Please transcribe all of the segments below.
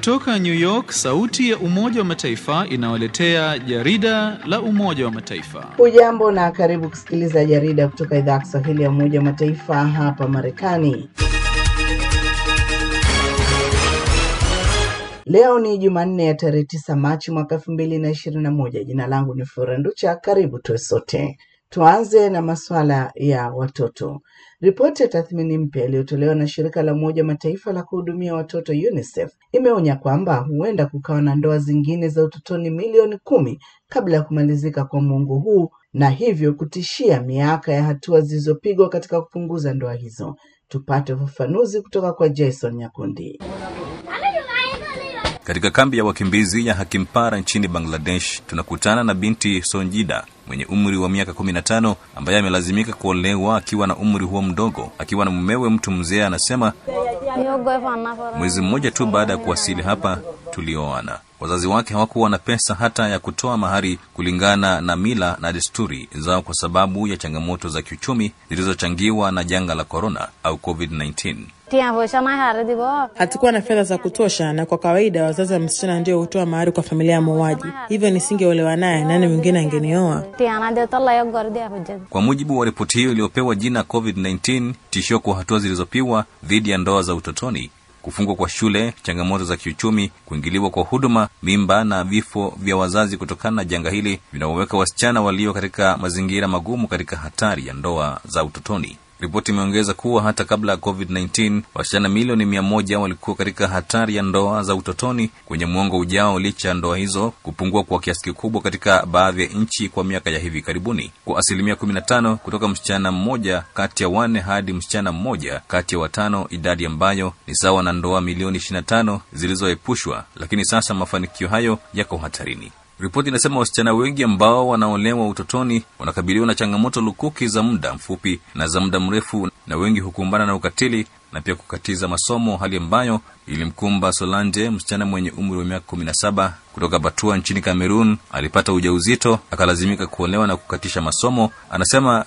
Kutoka New York, sauti ya Umoja wa Mataifa inawaletea jarida la Umoja wa Mataifa. Hujambo na karibu kusikiliza jarida kutoka idhaa ya Kiswahili ya Umoja wa Mataifa hapa Marekani. Leo ni Jumanne ya tarehe tisa Machi mwaka elfu mbili na ishirini na moja. Jina langu ni Flora Nducha. Karibu tuwe sote. Tuanze na masuala ya watoto. Ripoti ya tathmini mpya iliyotolewa na shirika la Umoja wa Mataifa la kuhudumia watoto UNICEF imeonya kwamba huenda kukawa na ndoa zingine za utotoni milioni kumi kabla ya kumalizika kwa muongo huu na hivyo kutishia miaka ya hatua zilizopigwa katika kupunguza ndoa hizo. Tupate ufafanuzi kutoka kwa Jason Nyakundi. Katika kambi ya wakimbizi ya Hakimpara nchini Bangladesh, tunakutana na binti Sonjida mwenye umri wa miaka kumi na tano ambaye amelazimika kuolewa akiwa na umri huo mdogo, akiwa na mumewe mtu mzee. Anasema mwezi mmoja tu baada ya kuwasili hapa tulioana. Wazazi wake hawakuwa na pesa hata ya kutoa mahari kulingana na mila na desturi zao kwa sababu ya changamoto za kiuchumi zilizochangiwa na janga la korona au COVID-19. Hatukuwa na fedha za kutosha, na kwa kawaida wazazi wa msichana ndio hutoa mahari kwa familia ya muuaji. Hivyo nisingeolewa naye, nani mwingine angenioa? Kwa mujibu wa ripoti hiyo iliyopewa jina COVID-19, tishio kwa hatua zilizopigwa dhidi ya ndoa za utotoni kufungwa kwa shule, changamoto za kiuchumi, kuingiliwa kwa huduma, mimba na vifo vya wazazi kutokana na janga hili vinaoweka wasichana walio katika mazingira magumu katika hatari ya ndoa za utotoni. Ripoti imeongeza kuwa hata kabla ya COVID-19 wasichana milioni mia moja walikuwa katika hatari ya ndoa za utotoni kwenye mwongo ujao, licha ya ndoa hizo kupungua kwa kiasi kikubwa katika baadhi ya nchi kwa miaka ya hivi karibuni, kwa asilimia 15 kutoka msichana mmoja kati ya wanne hadi msichana mmoja kati ya watano, idadi ambayo ni sawa na ndoa milioni 25 zilizoepushwa, lakini sasa mafanikio hayo yako hatarini. Ripoti inasema wasichana wengi ambao wanaolewa utotoni wanakabiliwa na changamoto lukuki za muda mfupi na za muda mrefu, na wengi hukumbana na ukatili na pia kukatiza masomo, hali ambayo ilimkumba Solange, msichana mwenye umri wa miaka kumi na saba kutoka Batua nchini Kamerun. Alipata ujauzito akalazimika kuolewa na kukatisha masomo. Anasema,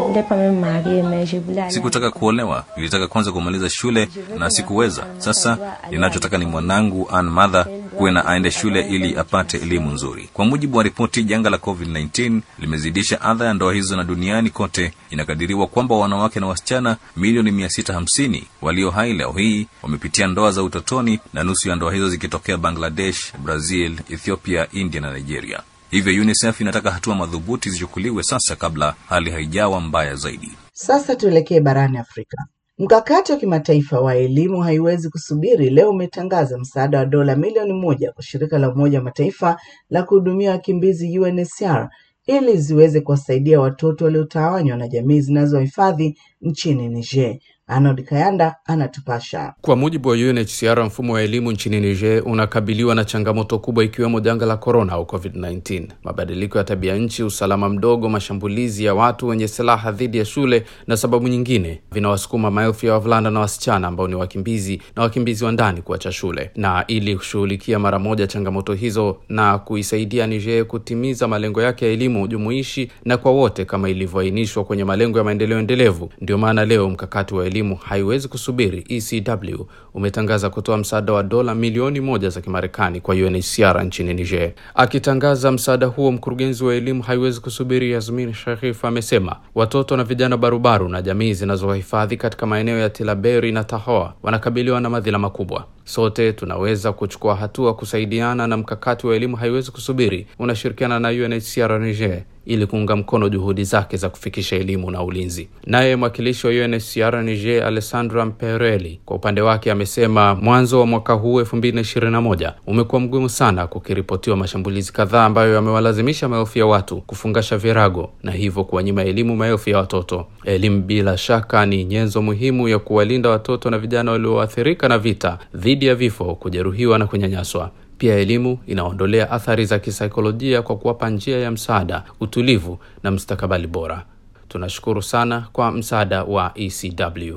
sikutaka kuolewa, nilitaka kwanza kumaliza shule na sikuweza. Sasa ninachotaka ni mwanangu Ann Mother kuwe na aende shule ili apate elimu nzuri. Kwa mujibu wa ripoti, janga la COVID-19 limezidisha adha ya ndoa hizo, na duniani kote inakadiriwa kwamba wanawake na wasichana milioni mia sita hamsini walio hai leo hii wamepitia ndoa za utotoni, na nusu ya ndoa hizo zikitokea Bangladesh, Brazil, Ethiopia, India na Nigeria. Hivyo UNICEF inataka hatua madhubuti zichukuliwe sasa kabla hali haijawa mbaya zaidi. Sasa tuelekee barani Afrika. Mkakati wa kimataifa wa elimu haiwezi kusubiri leo umetangaza msaada wa dola milioni moja kwa shirika la Umoja wa Mataifa la kuhudumia wakimbizi UNHCR ili ziweze kuwasaidia watoto waliotawanywa na jamii zinazohifadhi nchini Niger. Arnold Kayanda anatupasha. Kwa mujibu wa UNHCR, mfumo wa elimu nchini Niger unakabiliwa na changamoto kubwa ikiwemo janga la korona au COVID-19, mabadiliko ya tabia nchi, usalama mdogo, mashambulizi ya watu wenye silaha dhidi ya shule na sababu nyingine vinawasukuma maelfu ya wavulana na wasichana ambao ni wakimbizi na wakimbizi wa ndani kuacha shule. Na ili kushughulikia mara moja changamoto hizo na kuisaidia Niger kutimiza malengo yake ya elimu jumuishi na kwa wote kama ilivyoainishwa kwenye malengo ya maendeleo endelevu, ndio maana leo mkakati wa elimu haiwezi kusubiri ECW umetangaza kutoa msaada wa dola milioni moja za Kimarekani kwa UNHCR nchini Niger. Akitangaza msaada huo, mkurugenzi wa elimu haiwezi kusubiri Yasmin Sharif amesema watoto na vijana barubaru na jamii zinazohifadhi katika maeneo ya Tilaberi na Tahoa wanakabiliwa na madhila makubwa. Sote tunaweza kuchukua hatua kusaidiana, na mkakati wa elimu haiwezi kusubiri unashirikiana na UNHCR Niger ili kuunga mkono juhudi zake za kufikisha elimu na ulinzi. Naye mwakilishi wa UNHCR Niger Alessandra Mpereli kwa upande wake amesema mwanzo wa mwaka huu 2021 umekuwa mgumu sana, kukiripotiwa mashambulizi kadhaa ambayo yamewalazimisha maelfu ya watu kufungasha virago na hivyo kuwanyima elimu maelfu ya watoto. Elimu bila shaka ni nyenzo muhimu ya kuwalinda watoto na vijana walioathirika na vita dhidi ya vifo, kujeruhiwa na kunyanyaswa. Pia elimu inaondolea athari za kisaikolojia kwa kuwapa njia ya msaada, utulivu na mustakabali bora. Tunashukuru sana kwa msaada wa ECW.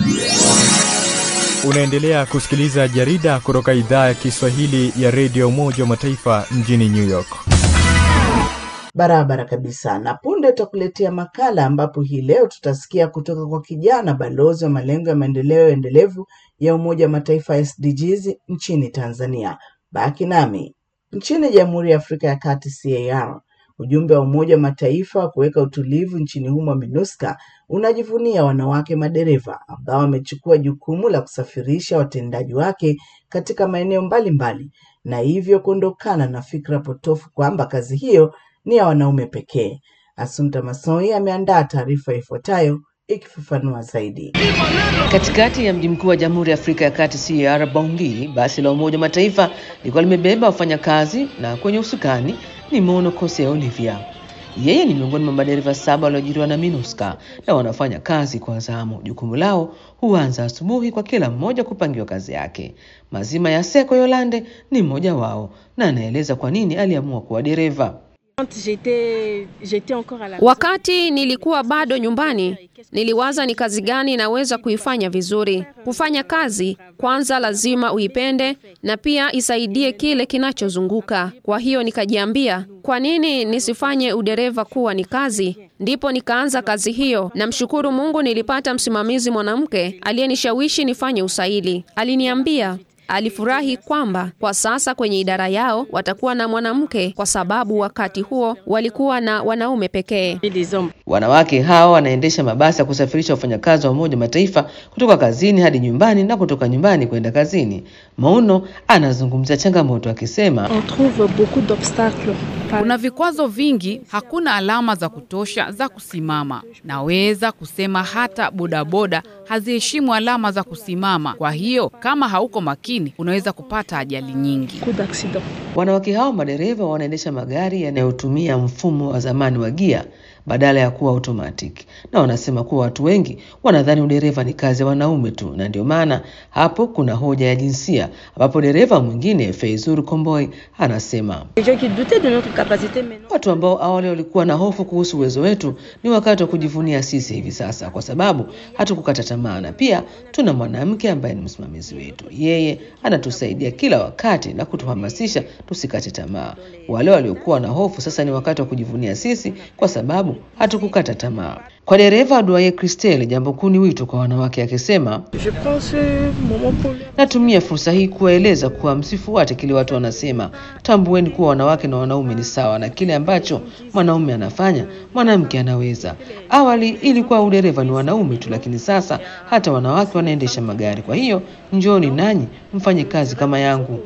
Unaendelea kusikiliza jarida kutoka idhaa ya Kiswahili ya redio Umoja wa Mataifa mjini New York. Barabara kabisa. Na punde tutakuletea makala ambapo hii leo tutasikia kutoka kwa kijana balozi wa malengo ya maendeleo endelevu ya Umoja wa Mataifa SDGs nchini Tanzania. Baki nami. Nchini Jamhuri ya Afrika ya Kati CAR, ujumbe wa Umoja wa Mataifa wa kuweka utulivu nchini humo MINUSCA unajivunia wanawake madereva ambao wamechukua jukumu la kusafirisha watendaji wake katika maeneo mbalimbali na hivyo kuondokana na fikra potofu kwamba kazi hiyo ni ya wanaume pekee. Assunta Masoi ameandaa taarifa ifuatayo ikifafanua zaidi. Katikati ya mji mkuu wa Jamhuri ya Afrika ya Kati CAR Bangui, basi la Umoja wa Mataifa lilikuwa limebeba wafanyakazi na kwenye usukani ni Mono Kose Olivia. Yeye ni miongoni mwa madereva saba walioajiriwa na MINUSCA na wanafanya kazi kwa zamu. Jukumu lao huanza asubuhi kwa kila mmoja kupangiwa kazi yake. Mazima ya Seko Yolande ni mmoja wao na anaeleza kwa nini aliamua kuwa dereva. Wakati nilikuwa bado nyumbani, niliwaza ni kazi gani naweza kuifanya vizuri. Kufanya kazi kwanza lazima uipende na pia isaidie kile kinachozunguka. Kwa hiyo nikajiambia, kwa nini nisifanye udereva kuwa ni kazi? Ndipo nikaanza kazi hiyo. Namshukuru Mungu nilipata msimamizi mwanamke aliyenishawishi nifanye usaili. Aliniambia alifurahi kwamba kwa sasa kwenye idara yao watakuwa na mwanamke kwa sababu wakati huo walikuwa na wanaume pekee. Wanawake hao wanaendesha mabasi ya kusafirisha wafanyakazi wa Umoja wa Mataifa kutoka kazini hadi nyumbani na kutoka nyumbani kwenda kazini. Mauno anazungumzia changamoto akisema, kuna vikwazo vingi, hakuna alama za kutosha za kusimama. Naweza kusema hata bodaboda haziheshimu alama za kusimama. Kwa hiyo kama hauko makini, unaweza kupata ajali nyingi. Wanawake hao madereva wanaendesha magari yanayotumia mfumo wa zamani wa gia badala ya kuwa automatic, na wanasema kuwa watu wengi wanadhani udereva ni kazi ya wanaume tu, na ndio maana hapo kuna hoja ya jinsia, ambapo dereva mwingine Feizur Komboi anasema watu ambao awali walikuwa na hofu kuhusu uwezo wetu, ni wakati wa kujivunia sisi hivi sasa, kwa sababu hatukukata tamaa, na pia tuna mwanamke ambaye ni msimamizi wetu. Yeye anatusaidia kila wakati na kutuhamasisha tusikate tamaa. Wale waliokuwa na hofu, sasa ni wakati wa kujivunia sisi, kwa sababu hatukukata tamaa. Kwa dereva Duaye Christelle, jambo kuu ni wito kwa wanawake, akisema natumia fursa hii kuwaeleza kuwa msifuate kile watu wanasema. Tambueni kuwa wanawake na wanaume ni sawa, na kile ambacho mwanaume anafanya mwanamke anaweza. Awali ilikuwa udereva ni wanaume tu, lakini sasa hata wanawake wanaendesha magari. Kwa hiyo njooni nanyi mfanye kazi kama yangu.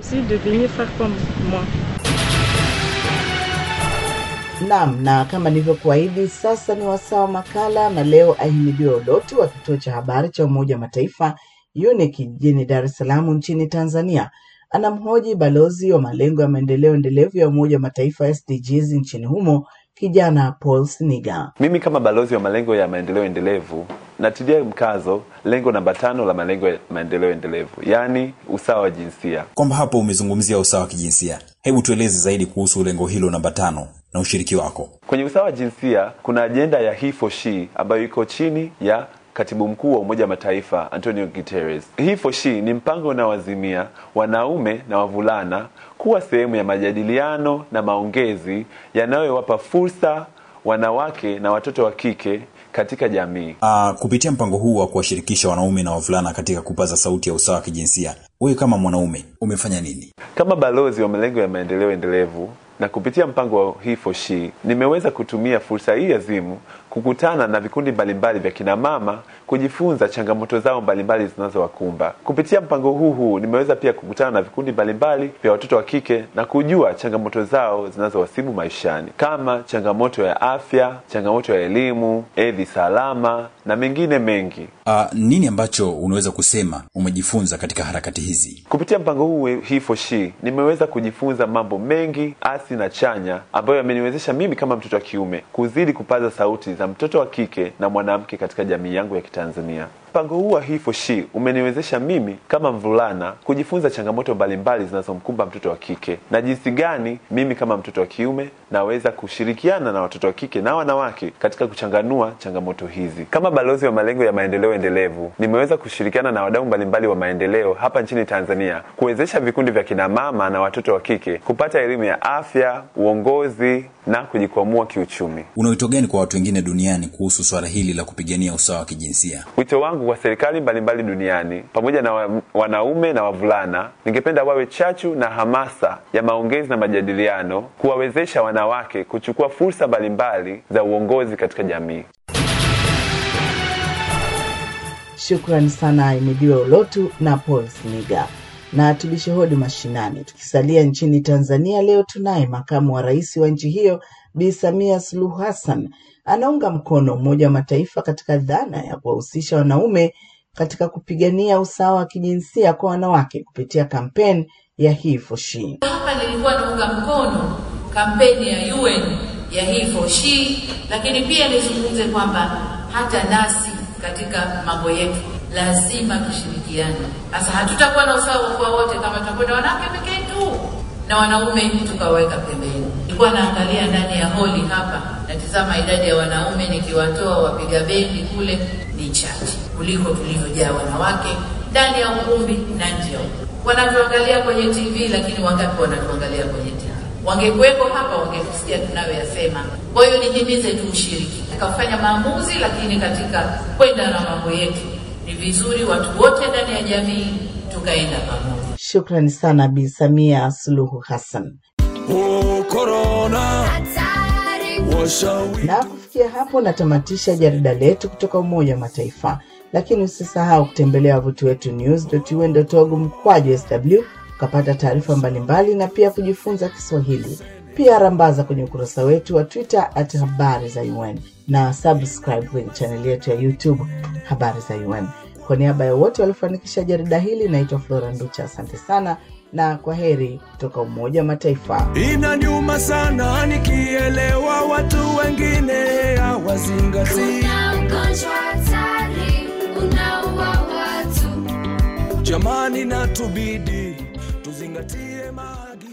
Naam, na kama nilivyokuahidi, sasa ni wasaa wa makala, na leo Ahimidiwe Ulotu wa kituo cha habari cha Umoja wa Mataifa UNIC jijini Dar es Salaam nchini Tanzania anamhoji balozi wa malengo ya maendeleo endelevu ya Umoja wa Mataifa SDGs nchini humo kijana Paul Siniga. Mimi kama balozi wa malengo ya maendeleo endelevu natilia mkazo lengo namba tano la malengo ya maendeleo endelevu, yaani usawa wa jinsia. Kwamba hapo umezungumzia usawa wa kijinsia, hebu tueleze zaidi kuhusu lengo hilo namba tano na ushiriki wako kwenye usawa wa jinsia. Kuna ajenda ya He for She ambayo iko chini ya katibu mkuu wa Umoja wa Mataifa Antonio Guterres. He for She ni mpango unaoazimia wanaume na wavulana kuwa sehemu ya majadiliano na maongezi yanayowapa fursa wanawake na watoto wa kike katika jamii. Uh, kupitia mpango huu wa kuwashirikisha wanaume na wavulana katika kupaza sauti ya usawa wa kijinsia, wewe kama mwanaume umefanya nini? Kama balozi wa malengo ya maendeleo endelevu na kupitia mpango wa He for She nimeweza kutumia fursa hii azimu kukutana na vikundi mbalimbali vya kina mama kujifunza changamoto zao mbalimbali zinazowakumba. Kupitia mpango huu huu nimeweza pia kukutana na vikundi mbalimbali vya watoto wa kike na kujua changamoto zao zinazowasibu maishani kama changamoto ya afya, changamoto ya elimu, hedhi salama na mengine mengi. Uh, nini ambacho unaweza kusema umejifunza katika harakati hizi? Kupitia mpango huu He for She nimeweza kujifunza mambo mengi asi na chanya ambayo yameniwezesha mimi kama mtoto wa kiume kuzidi kupaza sauti za mtoto wa kike na mwanamke katika jamii yangu ya Kitanzania. Mpango huu wa He for She umeniwezesha mimi kama mvulana kujifunza changamoto mbalimbali zinazomkumba mtoto wa kike na jinsi gani mimi kama mtoto wa kiume naweza kushirikiana na watoto wa kike na wanawake katika kuchanganua changamoto hizi. Kama balozi wa malengo ya maendeleo endelevu, nimeweza kushirikiana na wadau mbalimbali wa maendeleo hapa nchini Tanzania kuwezesha vikundi vya kina mama na watoto wa kike kupata elimu ya afya, uongozi na kujikwamua kiuchumi. Una wito gani kwa watu wengine duniani kuhusu swala hili la kupigania usawa wa kijinsia? Wito wangu wangu kwa serikali mbalimbali duniani pamoja na wa, wanaume na wavulana, ningependa wawe chachu na hamasa ya maongezi na majadiliano, kuwawezesha wanawake kuchukua fursa mbalimbali za uongozi katika jamii. Shukrani sana Ahimidiwe Ulotu na Paul Siniga. Na tubishe hodi mashinani. Tukisalia nchini Tanzania, leo tunaye makamu wa rais wa nchi hiyo Bi Samia Suluhu Hassan anaunga mkono Umoja wa Mataifa katika dhana ya kuwahusisha wanaume katika kupigania usawa wa kijinsia kwa wanawake kupitia kampeni ya He for She. Hapa nilikuwa naunga mkono kampeni ya UN ya He for She, lakini pia nizungumze kwamba hata nasi katika mambo yetu lazima tushirikiane. Sasa hatutakuwa na usawa kwa wote kama tutakwenda wanawake pekee tu na wanaume tukaweka pembeni. Nilikuwa naangalia ndani ya holi hapa, natizama idadi ya wanaume nikiwatoa wapiga bendi kule ni chache kuliko tulivyojaa wanawake ndani ya ukumbi na nje ya ukumbi. Wanatuangalia kwenye TV, lakini wangapi wanatuangalia kwenye TV? Wangekuwepo hapa wangetusikia tunayoyasema. Kwa hiyo nihimize tu ushiriki katika kufanya maamuzi, lakini katika kwenda na mambo yetu ni vizuri watu wote ndani ya jamii tukaenda pamoja. Shukrani sana Bi Samia Suluhu Hassan. Oh, corona. Na kufikia hapo natamatisha jarida letu kutoka Umoja wa Mataifa, lakini usisahau kutembelea wavuti wetu news.un.org mkwaju sw ukapata taarifa mbalimbali na pia kujifunza Kiswahili. Pia rambaza kwenye ukurasa wetu wa Twitter at habari za UN na subscribe kwenye chaneli yetu ya YouTube habari za UN. Kwa niaba ya wote waliofanikisha jarida hili, naitwa Flora Nducha. Asante sana na kwa heri kutoka Umoja wa Mataifa. Inaniuma sana nikielewa watu wengine hawazingatii. ugonjwa hatari unaua watu. Jamani, natubidi tuzingatie maagizo.